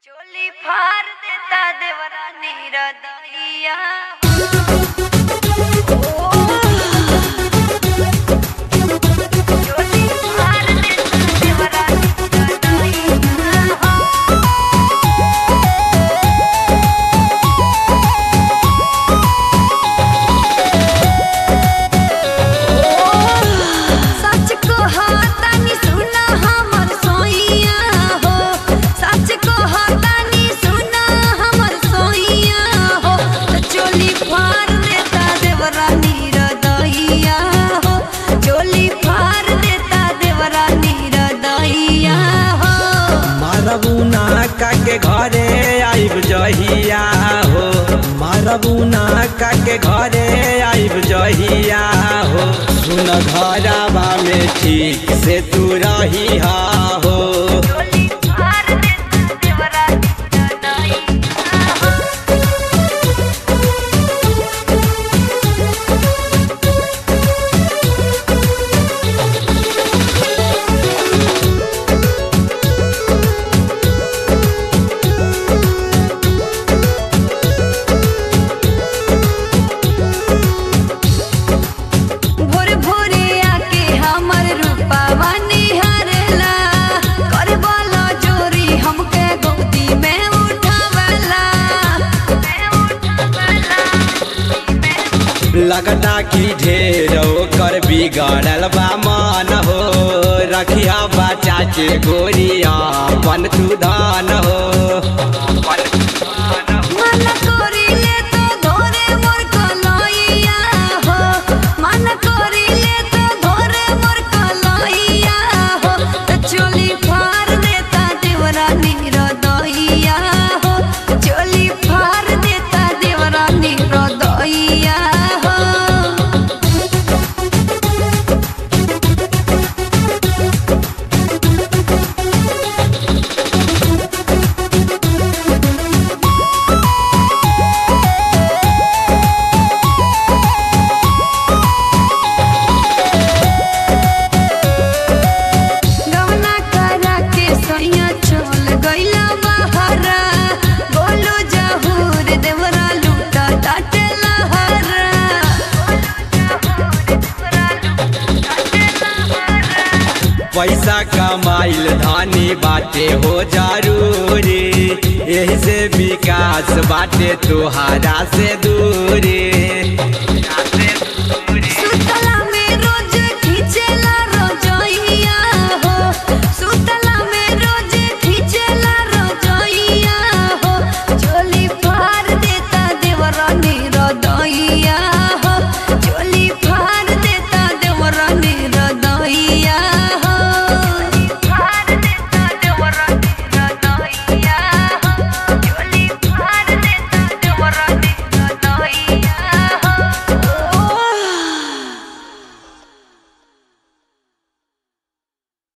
चोली फार देता देवरा नीरदैया चोली फार देता देवरा नीरदैया सच को हाथानी सुना हमर सोइया हो सच को हाथानी सुना हमर सोइया हो तो चोली फार देता देवरा नीरदैया हो चोली फार देता देवरा नीरदैया हो मारबुना के घरे आइब जहिया हो मारबुना के घरे आइब जहिया हो सुन घरवा में ठीक से तू रही हो चोली फार देता देवरा नीरदैया हो भोर भोरे आके हमर रूपावा निहारेला करे वाला चोरी हमके गोदी में उठावेला मैं उठावेला लगता कि ढेर कर बिगड़ल बा मन हो रखिया बचा के गोरिया पन तू धान हो मन करिले तो धोरे मोर कलैया हो मन करिले तो धोरे मोर कलैया हो तो चोली फार देता देवरा नीरदैया हो चोली फार देता देवरा नीरदैया हो गवना करा के सैया चल गइला बहरा बोलो जहूर देवरा लूटा टाटे लहरा पैसा कमाइल धानी बाटे हो जरूरी यही से विकास बाटे तुहारा से दूरी